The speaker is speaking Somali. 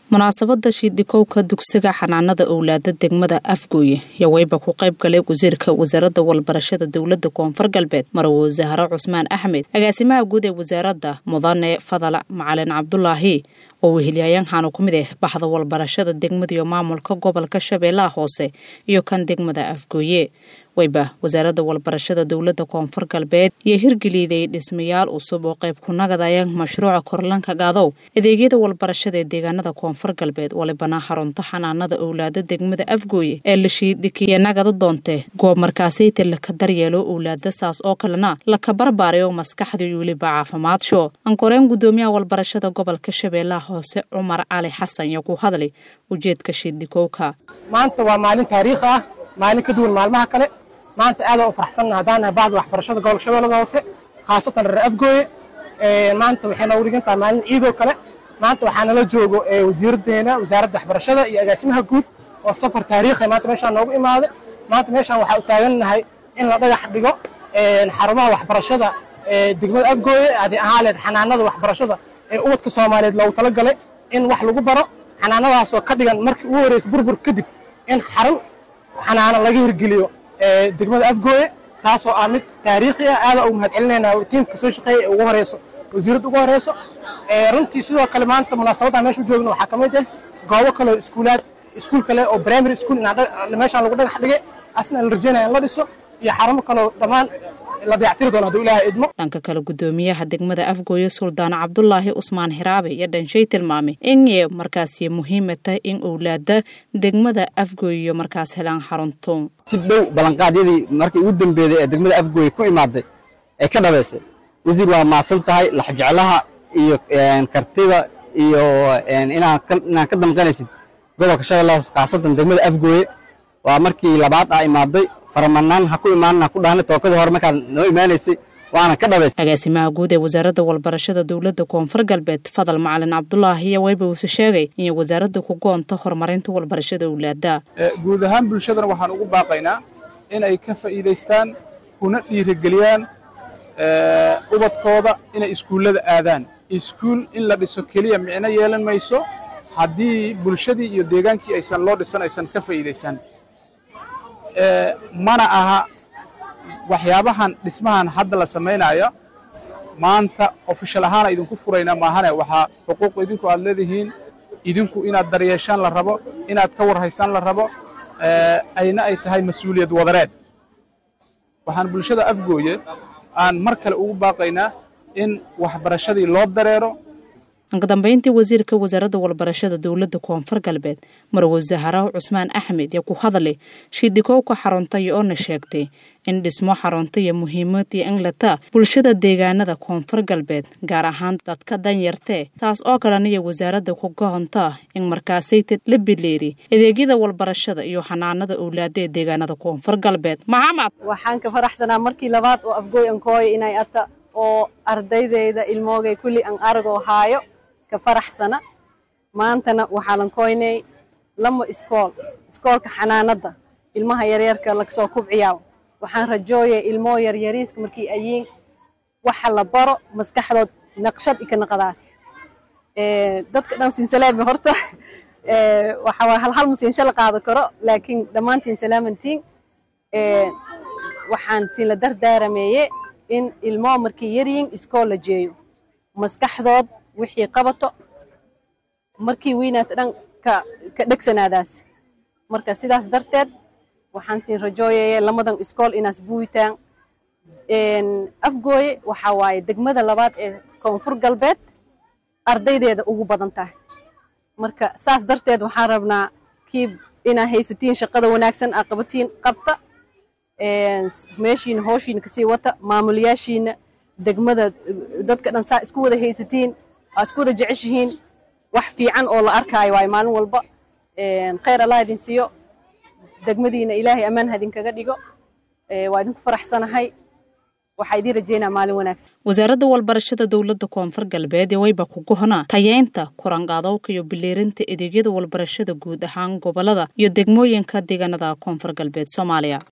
munaasabada shiidikowka dugsiga xanaanada owlaada degmada afgooye yaa weyba ku qayb galay wasiirka wasaaradda walbarashada dowlada koonfur galbeed marwo zahro cusmaan axmed agaasimaha guud ee wasaaradda mudane fadala macalin cabdulaahi oo wehelyayaankaanu ku mid ah baxda walbarashada degmada iyo maamulka gobolka shabeellaha hoose iyo kan degmada afgooye weyba wasaaradda walbarashada dowlada koonfur galbeed iyo hirgeliiday dhismayaal cusub oo qayb ku nagadaya mashruuca korlanka gaadow adeegyada walbarashada ee deegaanada koonfur galbeed walibana xarunta xanaanada owlaada degmada afgooye ee la shiidikiya nagada doonte goob markaasayta laka daryeelo owlaada saas oo kalena laka barbaarayo maskaxda iyo weliba caafimaadso ankoreen gudoomiyaha walbarashada gobolka shabeellaha hoose cumar cali xasan iyo ku hadlay ujeedka shiidikowka maanta waa maalin taariikhi ah maalin ka duwan maalmaha kale maanta aad u faraxsanna haddaan nahay bacda waxbarashada gobolka shabeellada hoose khaasatan reer afgooye maanta waxay noogu dhigan tahay maalin ciidoo kale maanta waxaa nala joogo wasiiraddeena wasaaradda waxbarashada iyo agaasimaha guud oo safar taariikhi maanta meeshaan noogu imaaday maanta meeshaan waxaa u taagannahay in la dhagax dhigo xarumaha waxbarashada degmada afgooye haddii ahaan leed xanaanada waxbarashada ee ubadka soomaaliyeed loogu talagalay in wax lagu baro xanaanadaasoo ka dhigan markii ugu horreysay burbur kadib in xarun xanaano laga hirgeliyo degmada afgooye taasoo ah mid taariikhi ah aada ugu mahad celinaynaa tiimka soo shaqeeya ee ugu horeyso wasiiradda ugu horeyso runtii sidoo kale maanta munaasabadda meesha u joogno waxaa ka mid ah goobo kale oo iskuulaad iskuul kale oo primary school meeshaan lagu dhagax dhigay asna la rajeynaya in la dhiso iyo xarumo kaleo dhammaan la dayactiri doono hadduu ilaahay idmo dhanka kale gudoomiyaha degmada afgooye suldaan cabdulaahi usmaan hiraabe iyo dhanshay tilmaamay inay markaasi muhiima tahay in owlaada degmada afgooye markaas helaan xarunto si dhow ballanqaadyadii markii ugu dambeeday ee degmada afgooye ku imaaday ee ka dhabaysay wasiir waa mahadsan tahay laxjeclaha iyo kartida iyo inaan ka damqanaysid gobolka shabeellaha hoose khaasatan degmada afgooye waa markii labaad ah imaaday faramanaan ha ku imaanan ha ku dhaana tookadii hore markaad noo imaanaysay waana ka dhabaysay agaasimaha guud ee wasaaradda walbarashada dowladda koonfur galbeed fadal macalin cabdulaahi iyo weyba uuse sheegay inay wasaaradda ku goonto horumarinta walbarashada owlaada guud ahaan bulshadana waxaan ugu baaqaynaa in ay ka faa'iidaystaan kuna dhiirigeliyaan ubadkooda inay iskuullada aadaan iskuul in la dhiso keliya micno yeelan mayso haddii bulshadii iyo deegaankii aysan loo dhisan aysan ka faa'iidaysan mana aha waxyaabahan dhismahan hadda la samaynaya maanta ofishal ahaana idinku furayna maahane waxaa xuquuq idinku aad leedihiin idinku inaad daryeeshaan la rabo inaad ka warhaysaan la rabo ayna ay tahay mas-uuliyad wadareed waxaan bulshada afgooye aan mar kale ugu baaqaynaa in waxbarashadii loo dareero ankadambeyntii wasiirka wasaaradda walbarashada dowladda koonfur galbeed marwo zaharaw cusmaan axmed iyo ku hadlay shiidikowka xaruntay oona sheegtay in dhismo xaruntaiyo muhiimad iyo inlata bulshada deegaanada koonfur galbeed gaar ahaan dadka danyartee taas oo kaleniyo wasaaradda ku gohontaa in markaasayta la bileeri adeegyada walbarashada iyo xanaanada owlaada ee deegaanada koonfur galbeed maxamed waxaan ka faraxsanaa markii labaad oo afgooy ankooya inay ata oo ardaydeyda ilmoogay kulli an aragoo haayo ka faraxsana maantana waxaa lankoynay lama iskool iskoolka xanaanada ilmaha yaryarka lagasoo kubciyaa waxaan rajooyay ilmoo yaryariiska markii ayiin waxa la baro maskaxdood naqshad ika naqadaas dadka dhan siinsalaami horta waxa waa hal hal masiinsho la qaado karo laakiin dhammaantiin salaamantiin waxaan siin la dardaarameeye in ilmoo markii yaryiin iskool la jeeyo maskaxdood wixii qabato markii weynaata dhan ka dhegsanaadaas marka sidaas darteed waxaan siin rajooyaya lamadan iskool inaas buuyitaan afgooye waxaa waaye degmada labaad ee koonfur galbeed ardaydeeda ugu badan tahay marka saas darteed waxaan rabnaa kii inaa haysatiin shaqada wanaagsan aa qabatiin qabta meeshiina hooshiina kasii wata maamulayaashiina degmada dadka dhan saa isku wada haysatiin aa isku wada jeceshihiin wax fiican oo la arkaayo waayo maalin walba khayr allah idin siiyo degmadiina ilaahay ammaan hadinkaga dhigo waa idinku faraxsanahay waxaa idiin rajeynaa maalin wanaagsan wasaaradda walbarashada dowladda koonfur galbeed ee weyba ku gohonaa tayeynta kuranqaadowka iyo bileerinta adeegyada walbarashada guud ahaan gobolada iyo degmooyinka deegaanada koonfur galbeed soomaaliya